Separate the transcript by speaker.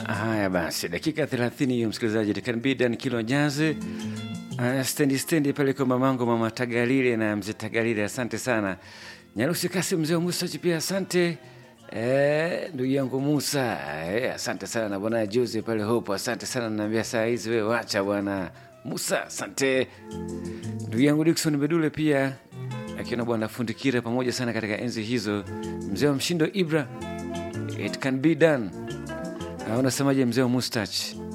Speaker 1: Haya basi, dakika 30 hiyo msikilizaji, Kanbidan kilo njazi uh, stendi stendi pale kwa mamangu mama Tagalile na mzee Tagalile, asante sana. Nyarusi Kasi mzee wa Musa pia asante. Eh, ndugu yangu Musa eh, asante sana na bwana Jose pale Hopo, asante sana. Naambia saa hizi wewe wacha bwana Musa, asante. Ndugu yangu Dickson Bedule pia akiona bwana Fundikira pamoja sana katika enzi hizo. Mzee wa Mshindo Ibra, it can be done. Ah, Unasemaje mzee wa Mustach?